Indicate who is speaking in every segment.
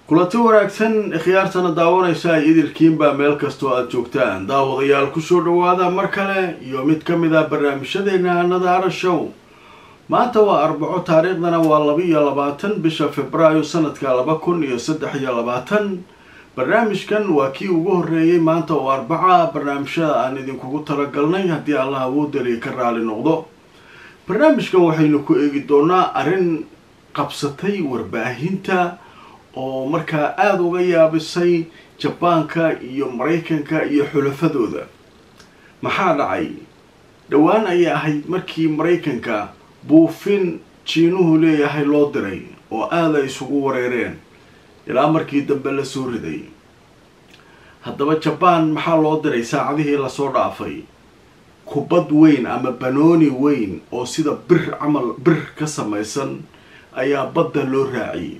Speaker 1: kulanti wanaagsan khiyaartana daawanaysa ay idilkiinbaa meel kastoo aada joogtaan daawadayaal kusoo dhawaada mar kale iyo mid ka mid ah barnaamijyadeena nadaara show maanta waa arbaco taariikhdana waa laba iyo labaatan bisha februaayo sanadka laba kun iyo saddex iyo labaatan barnaamijkan waa kii ugu horreeyey maanta oo arbaca barnaamijyada aan idinkugu talagalnay haddii allah awoodaliya ka raali noqdo barnaamijkan waxaynu ku eegi doonaa arrin qabsatay warbaahinta oo markaa aada uga yaabisay jabaanka iyo maraykanka iyo xulafadooda maxaa dhacay dhowaan ayay ahayd markii maraykanka buufin jiinuhu leeyahay loo diray oo aada ay isugu wareereen ilaa markii dambe la soo riday haddaba jabaan maxaa loo diray saacadihii lasoo dhaafay kubad weyn ama banooni weyn oo sida bir camal bir ka samaysan ayaa badda loo raaciyay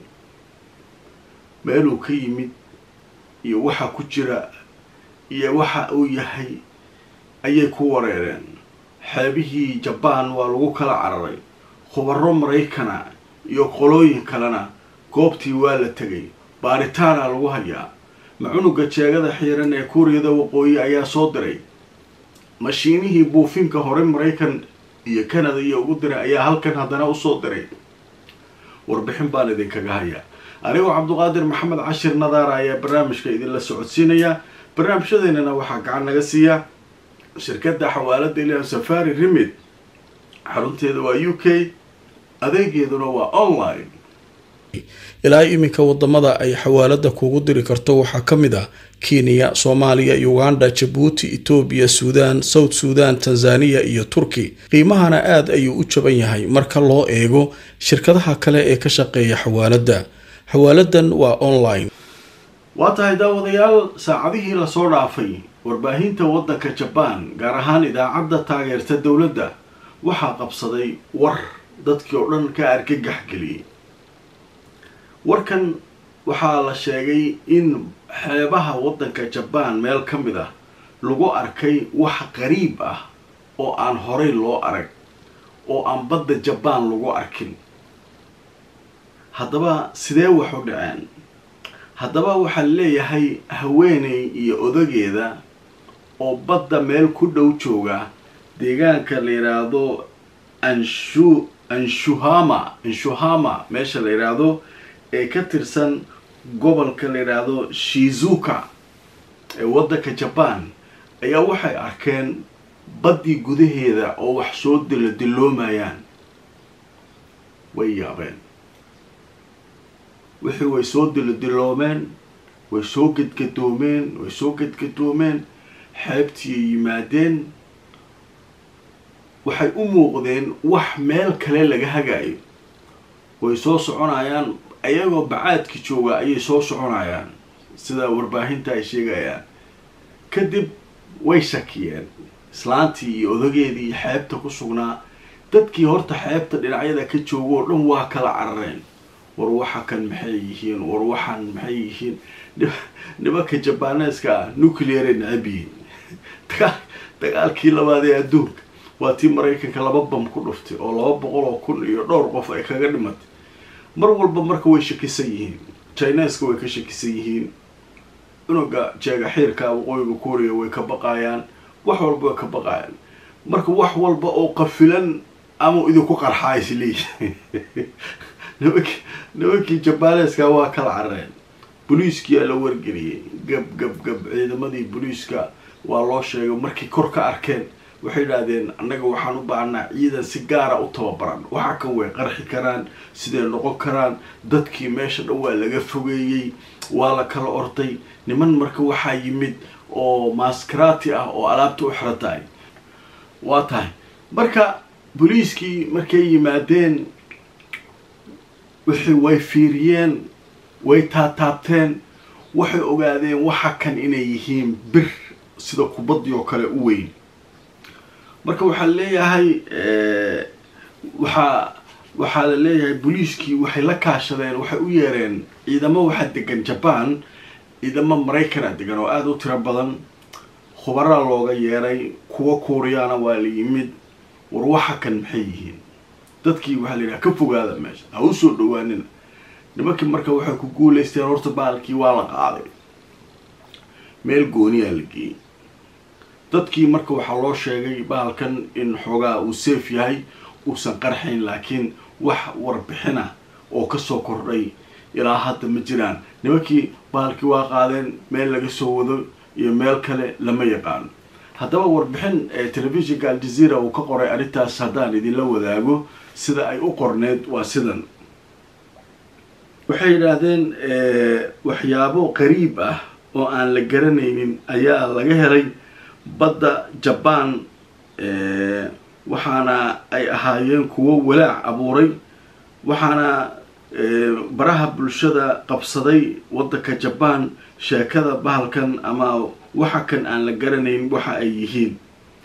Speaker 1: meeluu ka yimid iyo waxa ku jira iyo waxa uu yahay ayay ku wareereen xeebihii jabaan waa lagu kala cararay khubaro maraykana iyo qolooyin kalena goobtii waa la tegay baaritaana lagu hayaa macunuga jeegada xiiran ee kuuriyada waqooyi ayaa soo diray mashiinihii buufinka hore maraykan iyo canada iyo ugu diray ayaa halkan haddana usoo diray warbixin baan idinkaga hayaa anigoo cabduqaadir maxamed cashir nadaara ayaa barnaamijka idinla socodsiinaya barnaamijyadeennana waxaa gacan naga siiya shirkadda xawaalada ilaah safari remid xarunteeda waa u k adeegeeduna waa online
Speaker 2: ilaa iminka wadamada ay xawaalada kugu diri karto waxaa ka mid ah kenya soomaaliya uganda jabuuti etoobiya suudaan south suudan tanzaniya iyo turki qiimahana aada ayuu u jaban yahay marka loo eego shirkadaha kale ee ka shaqeeya xawaalada xawaaladan waa online
Speaker 1: waa tahay daawadayaal saacadihii lasoo dhaafay warbaahinta waddanka jabaan gaar ahaan idaacadda taageerta dowladda waxaa qabsaday war dadkii oo dhan ka argagax geliyey warkan waxaa la sheegay in xeebaha waddanka jabaan meel ka mid ah lagu arkay wax qariib ah oo aan horay loo arag oo aan badda jabaan lagu arkin haddaba sidee wax u dhaceen haddaba waxaa leeyahay haweeney iyo odageeda oo badda meel ku dhow jooga deegaanka la yidhaahdo anshu anshuhama anshuhama meesha la yidhaahdo ee ka tirsan gobolka la yidhaahdo shizuka ee waddanka jabaan ayaa waxay arkeen baddii gudaheeda oo wax soo dilo dilloomayaan way yaabeen wixii way soo dilodiloomeen way soo gedgadoomeen way soo gedgadoomeen xeebtiiay yimaadeen waxay u muuqdeen wax meel kale laga hagaayo way soo soconayaan ayagoo bacaadka jooga ayay soo soconayaan sida warbaahinta ay sheegayaan kadib way shakiyeen islaantii iyo odageedii xeebta ku sugnaa dadkii horta xeebta dhinacyada ka jooga oo dhan waa kala carareen war waxa kan maxay yihiin war waxaan maxay yihiin nimanka jabaaneeska nuclearay necab yihiin dagaa dagaalkii labaad ee adduunka waa tii maraykanka laba bam ku dhuftay oo laba boqol oo kun iyo dhowr qof ay kaga dhimatay mar walba marka way shakisan yihiin chineska way ka shakisan yihiin cunuga jeega xiirka waqooyiga kuuriya way ka baqaayaan wax walba way ka baqaayaan marka wax walba oo qafilan ama idinku qarxaa isleeyihin nimankii nimankii jabaaneeska waa kala carareen boliiskiyaa la wargeliyey gab gab gab ciidamadii boliiska waa loo sheegay markay kor ka arkeen waxay idhaahdeen annaga waxaan u baahnaa ciidan si gaara u tababaran waxa kan way qarxi karaan siday noqon karaan dadkii meesha dhan waa laga fogeeyey waa la kala orday niman marka waxaa yimid oo maskaraati ah oo alaabta u xiran tahay waa tahay marka boliiskii markay yimaadeen wixii way fiiriyeen way taataabteen waxay ogaadeen waxa kan inay yihiin bir sida kubaddii oo kale u weyn marka waxaa leeyahay waxaa waxaa la leeyahay boliiskii waxay la kaashadeen waxay u yeereen ciidamo waxaa degan jabaan ciidamo maraykana degan oo aada u tiro badan khubaraa looga yeeray kuwa kuuriyaana waa la yimid war waxa kan maxay yihiin dadkii waxaa la yidhaha ka fogaada meesha ha u soo dhawaanina nimankii marka waxay ku guulaysteen horta bahalkii waa la qaaday meel gooniyaa la geeyey dadkii marka waxaa loo sheegay bahalkan in xoogaa uu safe yahay uusan qarxayn laakiin wax warbixina oo kasoo kordhay ilaa hadda ma jiraan nimankii bahalkii waa qaadeen meel laga soo wado iyo meel kale lama yaqaano haddaba warbixin telefishinka aljazeera uu ka qoray arrintaas haddaan idinla wadaago sida ay u qorneed waa sidan waxay yidhaahdeen waxyaabo qariib ah oo aan la garanaynin ayaa laga helay badda jabaan waxaana ay ahaayeen kuwo walaac abuuray waxaana baraha bulshada qabsaday waddanka jabaan sheekada bahalkan ama waxa kan aan la garanayn waxa ay yihiin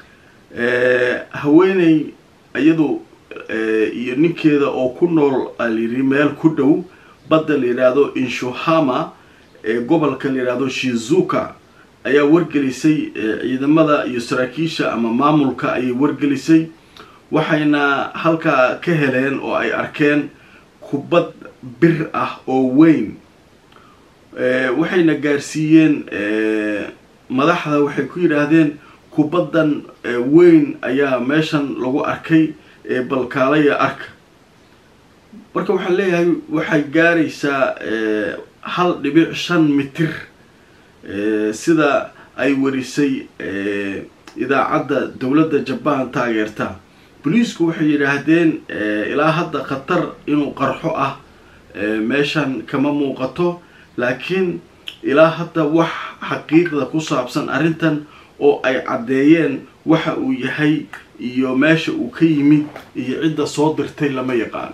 Speaker 1: haweeney iyadu iyo ninkeeda oo ku nool alayidhi meel ku dhow badda la yidhaahdo inshuhama ee gobolka la yidhaahdo shizuka ayaa wargelisay ciidamada iyo saraakiisha ama maamulka ayay wargelisay waxayna halkaa ka heleen oo ay arkeen kubad bir ah oo weyn waxayna gaarsiiyeen madaxda waxay ku yidhaahdeen kubaddan weyn ayaa meeshan lagu arkay balkaalaya arka marka waxaan leeyahay waxay gaaraysaa hal dhibic shan mitir sida ay warisay idaacadda dowladda jabaan taageerta boliisku waxay yidhaahdeen ilaa hadda khatar inuu qarxo ah meeshan kama muuqato laakiin ilaa hadda wax xaqiiqda ku saabsan arrintan oo ay caddeeyeen waxa uu yahay iyo meesha uu ka yimid iyo cidda soo dirtay lama yaqaan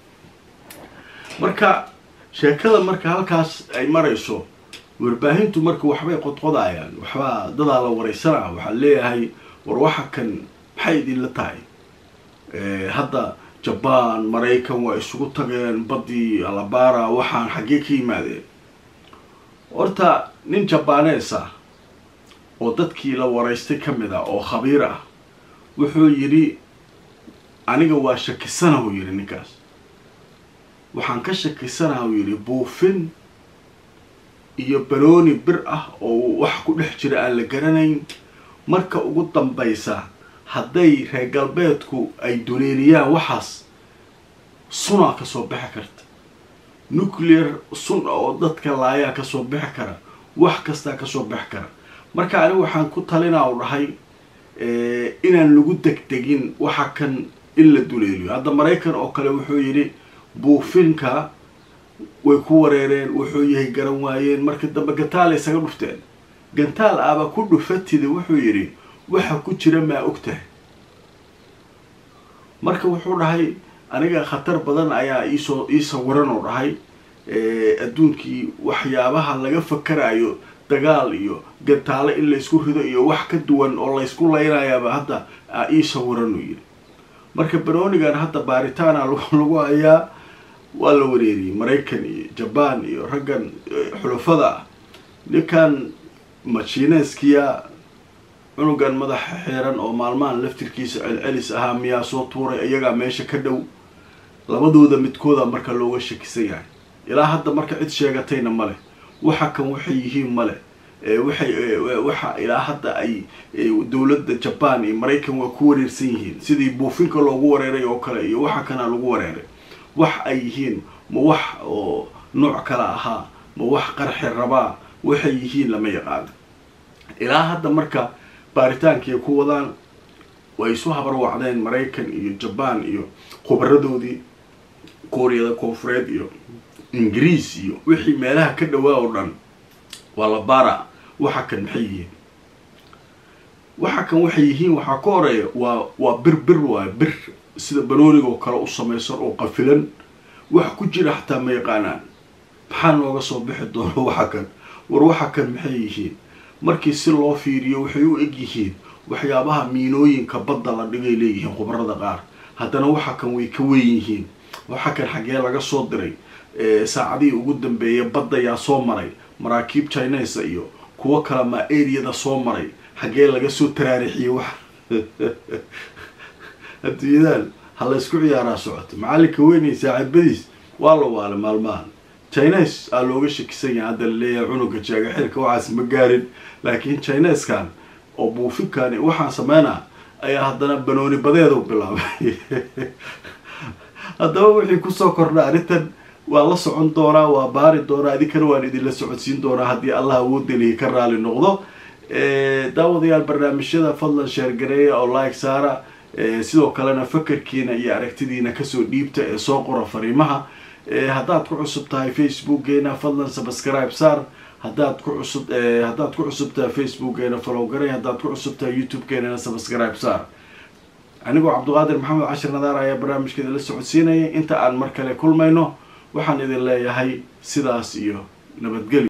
Speaker 1: marka sheekada marka halkaas ay marayso warbaahintu marka waxbay qodqodayaan waxbaa dadaa la wareysanaa waxaa leeyahay war waxa kan maxay idinla tahay hadda jabaan maraykan waa isugu tageen baddii alabara waxaan xaggee ka yimaadeen horta nin jabaanees ah oo dadkii la waraystay ka mid ah oo khabiir ah wuxuu yidhi aniga waa shakisana uu yidhi ninkaas waxaan ka shakisanaha uu yidhi buufin iyo balooni bir ah oo wax ku dhex jira aan la garanayn marka ugu dambaysa hadday reer galbeedku ay duleeliyaan waxaas sunaa kasoo bixi karta nuclear sun oo dadka laayaa kasoo bixi kara wax kastaa kasoo bixi kara marka anigu waxaan ku talinaa u dhahay inaan lagu degdegin waxa kan in la duleeliyo hadda maraykan oo kale wuxuu yidhi buufinka way ku wareereen wuxuu yahay garan waayeen marka dambe gantaal isaga dhufteen gantaal aba ku dhufatida wuxuu yidhi waxa ku jira maa og tahay marka wuxuu dhahay aniga khatar badan ayaa iisoo ii sawiran oo dhahay adduunkii waxyaabaha laga fakarayo dagaal iyo gantaale in laysku rido iyo wax ka duwan oo laysku laynayaaba hadda ii sawiran uu yidhi marka banoonigan hadda baaritaana lagu hayaa waa la wareeriyey maraykan iyo jabaan iyo raggan xulafada ah ninkan majineskiya cunugan madaxa xeeran oo maalmahan laftirkiisa celcelis ahaa miyaa soo tuuray iyagaa meesha ka dhow labadooda midkooda marka looga shakisan yahay ilaa hadda marka cid sheegatayna male waxa kan waxay yihiin male waxay waxa ilaa hadda ay dowladda jabaan iyo maraykan waa ku wareersan yihiin sidii buufinka loogu wareeray oo kale iyo waxa kana lagu wareeray wax ay yihiin ma wax oo nooc kale ahaa ma wax qarxi rabaa waxay yihiin lama yaqaano ilaa hadda marka baaritaankii ku wadaan way isu habarwacdeen maraykan iyo jabaan iyo khubaradoodii kuuriyada koonfureed iyo ingiriis iyo wixii meelaha ka dhawaa oo dhan waa la baara waxa kan maxay yihiin waxa kan waxay yihiin waxaa ka horeeya waa waa bir bir waayo bir sida banooniga oo kale u samaysan oo qafilan wax ku jira xataa ma yaqaanaan maxaa nooga soo bixi doono waxa kan war waxa kan maxay yihiin markii si loo fiiriyo waxay u eg yihiin waxyaabaha miinooyinka badda la dhigay leeyihiin khubarada qaar haddana waxa kan way ka weyn yihiin waxa kan xaggee laga soo diray saacadihii ugu dambeeyay badda yaa soo maray maraakiib chinesa iyo kuwo kale ma areada soo maray xaggee laga soo taraarixiyey wax adduunyadaan ha la ysku ciyaaraa socoto macallinka weynay saaxiibadiis waa la waale maalmahan chines aa looga shakisan yahay hadda laleeyahay cunuga jaaga xirka waxaas ma gaarin laakiin chineskan oo buufinkan waxaan sameynaa ayaa haddana banooni badeedu bilaabay haddaba wixii kusoo kordha arrintan waa la socon doonaa waa baari doonaa idinkana waan idinla socodsiin doonaa haddii allah awoodelihi ka raali noqdo daawadayaal barnaamijyada fadlan sheergareeya oo like saara sidoo kalena fakarkiina iyo aragtidiina kasoo dhiibta ee soo qora fariimaha haddaad ku cusub tahay facebookgeena fadlan subscribe saar haddaad ku cusub haddaad ku cusub tahay facebookgeena follow garay haddaad ku cusub tahay youtube-geenana subscribe saar anigoo cabdiqaadir maxamed cashir nadaar ayaa barnaamijkeeda la socodsiinaya inta aan mar kale kulmayno waxaan idin leeyahay sidaas iyo nabadgelyo